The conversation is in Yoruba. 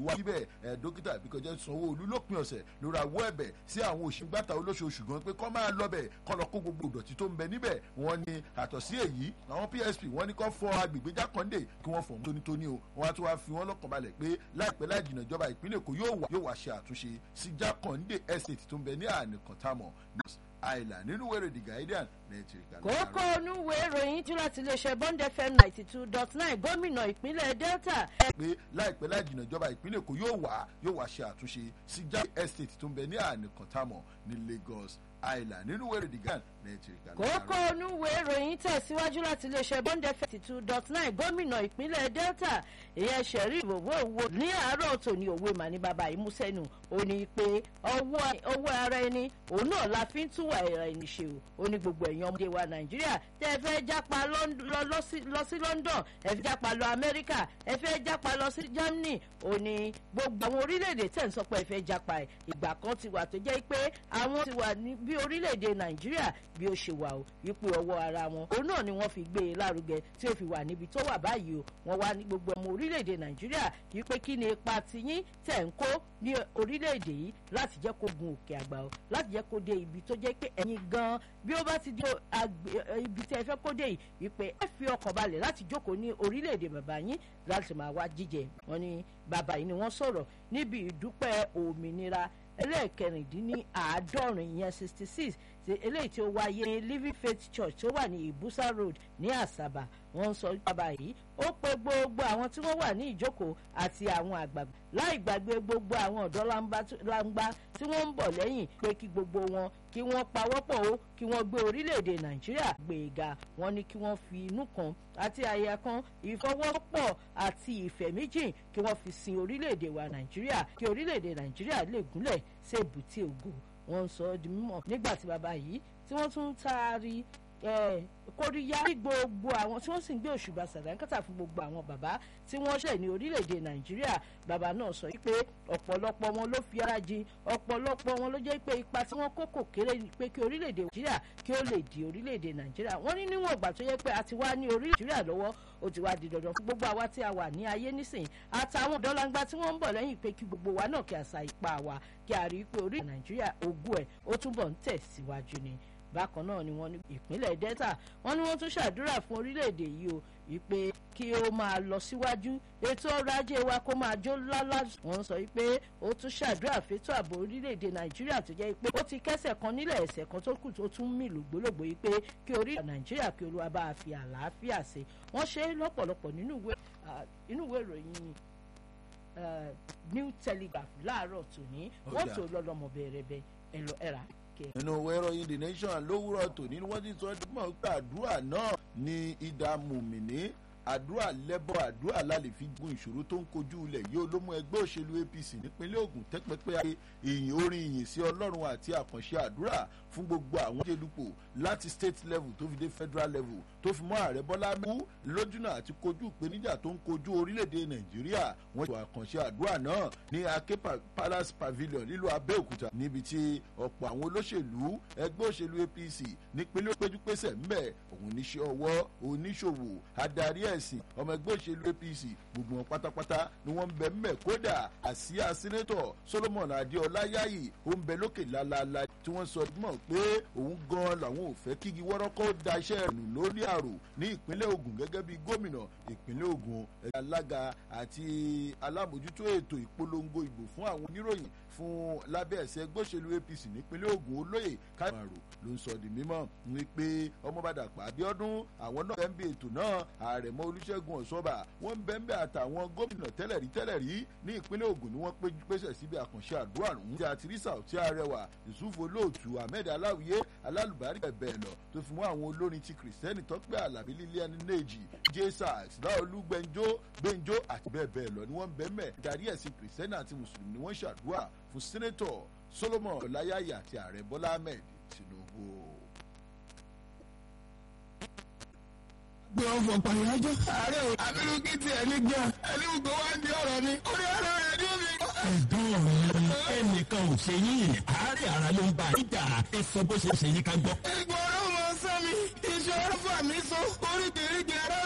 wá síbẹ̀ ẹ̀ dókítà Bíkọ́jẹ́ Sanwó-Olú lópin ọ̀sẹ̀ ló ra wọ́ ẹ̀bẹ̀ sí àwọn òṣìgbàtà olóṣooṣù gan pé kọ́ máa lọ bẹ̀ kọ́ lọ kó gbogbo ìdọ̀tí tó ń bẹ níbẹ̀ wọ́n ní àtọ̀ sí èyí àwọn PSP wọ́n ní kọ́ fọ agbègbè Jákàndé kí wọ́n fọ̀ tónítóní o wọ́n á tún wá fi wọ́n lọ́kàn balẹ̀ pé láìpẹ́ láì jìnnà ìjọba ìpínlẹ̀ Èkó yóò wá yóò wá ṣe àtúnṣe sí Jákàndé estate tó ń bẹ ní ànìkàntàmọ̀ àìlà nínú wẹ̀rẹ̀ The Guardian nàìjíríà. kókó onúwèé ìròyìn tí láti iléeṣẹ́ Bond FM ninety two dot nine gómìnà ìpínlẹ̀ Delta. pé láìpẹ́ láì jìnnà ìjọba ìpínlẹ̀ Èkó yóò wá yóò wá ṣe àtúnṣe sí Jákàndé estate tó ń bẹ ní ànìkàntàmọ̀ ní Lagos àìlà nínú wẹ̀rẹ̀ The Guardian nàìjíríà. kókó onúwèé ìròyìn tẹ̀síwájú láti iléeṣẹ́ Bond FM ninety two dot nine gómìnà ìpínlẹ̀ Delta ìyẹn Sheriff Owóowó ní àárọ̀ tòní òwe mà ní bàbá ìmúsẹ́nu ó ní pé ọwọ́ ara ẹni òun náà la fi ń túwà ẹni ṣe o ó ní gbogbo ẹ̀yàn ọmọdé wa Nàìjíríà tẹ́ ẹ fẹ́ jápa lọ sí London ẹ fẹ́ jápa lọ Amẹ́ríkà ẹ fẹ́ jápa lọ sí Germany ó ní gbogbo àwọn orílẹ̀-èdè tẹ̀ ń sọ pé ẹ fẹ́ jápa ẹ̀ ìgbà kan ti wà tó jẹ́ pé àwọn ti wà ní bí orílẹ̀-èdè Nàìjíríà bí ó ṣe wà o ipò ọwọ́ ara wọn òun náà ni wọ́n fi gbé e lárugẹ tí ó fi wà níbi tó wà báyìí o wọ́n wá ní gbogbo ọmọ orílẹ̀-èdè Nàìjíríà yìí pé kí ni ipa tiyín tẹ̀ ń kó ní orílẹ̀-èdè yìí láti jẹ́ kó gun òkè àgbà o láti jẹ́ kó dé ibi tó jẹ́ pé ẹ̀yin gan bí ó bá ti dé ibi tí ẹ fẹ́ kó dé yìí wípé ẹ fi ọkàn balẹ̀ láti jókòó ní orílẹ̀-èdè bàbá yín láti máa wá jíjẹ wọn ni bàbá yìí ni wọ́n sọ̀rọ̀ níbi ìdúpẹ́ òmìnira ẹlẹ́ẹ̀kẹrìndínláàádọ́rin ìyẹn sixty six eléyìí tí ó wáyé ní Living Faith Church tó wà ní Ibusa Road ní Àsàbà wọ́n ń sọ bàbá yìí ó pe gbogbo àwọn tí wọ́n wà ní ìjókòó àti àwọn àgbàgbà láì gbàgbé gbogbo àwọn ọ̀dọ́ langba tí wọ́n ń bọ̀ lẹ́yìn pé kí gbogbo wọn kí wọ́n pawọ́pọ̀ ó kí wọ́n gbé orílẹ̀-èdè Nàìjíríà gbé e ga wọ́n ní kí wọ́n fi inú kan àti àyà kan ìfọwọ́pọ̀ àti ìfẹ́ méjì kí wọ́n fi sin orílẹ̀-èdè wa Nàìjíríà kí orílẹ̀-èdè Nàìjíríà lè gúnlẹ̀ sí èbúté ògo wọ́n ń sọ ọ́ di mímọ̀ nígbà tí bàbá yìí tí wọ́n tún ń taari kóríyá ní gbogbo àwọn tí wọ́n sì ń gbé òṣùbà sàdánkátà fún gbogbo àwọn bàbá tí wọ́n ṣẹ̀ ní orílẹ̀-èdè nàìjíríà bàbá náà sọ pé ọ̀pọ̀lọpọ̀ wọn ló fi ara jin ọ̀pọ̀lọpọ̀ wọn ló jẹ́ pé ipa tí wọ́n kó kò kéré pé kí orílẹ̀-èdè nàìjíríà kí ó lè di orílẹ̀-èdè nàìjíríà wọ́n ní níwọ̀n ìgbà tó yẹ pé a ti wá ní orílẹ̀ nàìjíríà lọ́wọ́ ó ti wá di dandan fún gbogbo àwa tí a wà ní ayé nísìnyí àtàwọn ọ̀dọ́langba tí wọ́n ń bọ̀ lẹ́yìn pé kí gbogbo wa náà kí a sa ipá wa kí a rí i pé orílẹ̀ nàìjíríà ogún ẹ̀ ó túbọ̀ ń tẹ̀síwájú ni bákan náà ni wọ́n ní ìpínlẹ̀ delta wọ́n ní wọ́n tún ṣàdúrà fún orílẹ̀-èdè yìí o wípé kí ó máa lọ síwájú ètò ọrọ̀ ajé wa kó máa jó lálá wọ́n sọ wípé ó tún ṣàdúrà fétò ààbò orílẹ̀-èdè nàìjíríà tó jẹ́ pé ó ti kẹ́sẹ̀ kan nílẹ̀ ẹ̀sẹ̀ kan tó kù tó tún mì lògbólògbò yìí pé kí orílẹ̀ nàìjíríà kí olúwa bá a fi àlàáfíà ṣe wọ́n ṣe é lọ́pọ̀lọpọ̀ nínú ìwé ìròyìn New Telegraph láàárọ̀ tòní wọ́n tó lọ́lọ́mọ bẹ̀rẹ̀ ẹ̀rọ ẹ̀rà nínú ìwé ìròyìn the nation lówùrọ̀ tòní ni wọ́n ti sọ mọ̀ pé àdúrà náà ní ìdá mùmìnì àdúrà lẹ́bọ̀ àdúrà lálẹ́ fi gun ìṣòro tó ń kojú ilẹ̀ yìí ló mú ẹgbẹ́ òṣèlú APC nípínlẹ̀ Ògùn tẹ́pẹ́pẹ́ ayé ìyìn orin ìyìn sí Ọlọ́run àti àkànṣe àdúrà fún gbogbo àwọn jẹ́dupò láti state level tó fi dé federal level tó fi mọ́ ààrẹ Bọ́lá mú lójúnà àti kojú ìpèníjà tó ń kojú orílẹ̀-èdè Nàìjíríà wọ́n ṣe àkànṣe àdúrà náà ní Ake Palace Pavilion nílùú Abẹ́òkúta níbi tí ọ̀pọ̀ àwọn olóṣèlú ẹgbẹ́ òṣèlú APC nípínlẹ̀ péjúpésẹ̀ ńbẹ̀ òun oníṣẹ́ ọwọ́ oníṣòwò adarí ẹ̀sìn ọmọ ẹgbẹ́ òṣèlú APC gbogbo wọn pátápátá ni wọ́n ń bẹ ńbẹ̀ kódà àsíá sínétọ̀ Solomon Adéọlá Yáyì ó ń bẹ lókè lálaalá tí wọ́n sọ mọ̀ pé òun gan làwọn ò fẹ́ kígi wọ́rọ́kọ́ da iṣẹ́ rẹ̀ nù lórí àrò ní ìpínlẹ̀ Ògùn gẹ́gẹ́ bí gómìnà ìpínlẹ̀ Ògùn ẹ̀ka alága àti alámòjútó ètò ìpolongo ìbò fún àwọn oníròyìn fún lábẹ́ ẹ̀sẹ̀ ẹgbẹ́ òṣèlú APC nípínlẹ̀ Ògùn olóyè káyọ̀mọ̀rò ló ń sọ di mímọ́ wípé ọmọbàdàpọ̀ Abíọ́dún àwọn náà bẹ́ẹ̀ bí ètò náà àrẹ̀mọ Olúṣẹ́gun Ọ̀ṣọ́bà wọ́n bẹ́ẹ̀ bẹ́ẹ̀ àtàwọn gómìnà tẹ́lẹ̀rí tẹ́lẹ̀rí ní ìpínlẹ̀ Ògùn ni wọ́n pèsè síbi àkànṣe àdúrà ọ̀hún tí àtìrísà ọ̀tí arẹwà Yusuf Olóòtú Ahmed Aláwìyé alálùbárí bẹ̀ẹ̀ lọ tó fi mú àwọn olórin ti kìrìsìtẹ́nì tọ́pẹ́ àlàbí lílíàní nèjì jesus láolú gbẹ̀njó gbẹ̀njó àti bẹ́ẹ̀ bẹ́ẹ̀ lọ ni wọ́n bẹ́ẹ̀ mẹ́ darí ẹ̀sìn kìrìsìtẹ́nì àti mùsùlùmí ni wọ́n ṣàdúrà fún sẹ́nẹ́tọ̀ Solomon ọláyàyà àti ààrẹ Bọ́lá Ahmed Tinubu. gbé ọ̀fọ̀ pàyájọ́. ààrẹ ò abirú kí tiẹ̀ ní gan ẹni gbogbo wá ń di ọ̀rọ̀ ni. ó ní ọ̀rọ̀ rẹ̀ ní omi. ẹ̀gbọ́n mi ẹnìkan ò ṣe yín àárẹ̀ ara ló ń bá ìjà ẹ sọ bó ṣe ṣe yín ká gbọ́. ìgbọ̀rọ̀ mọ sẹ́mi ìṣòro fà mí so oríkèé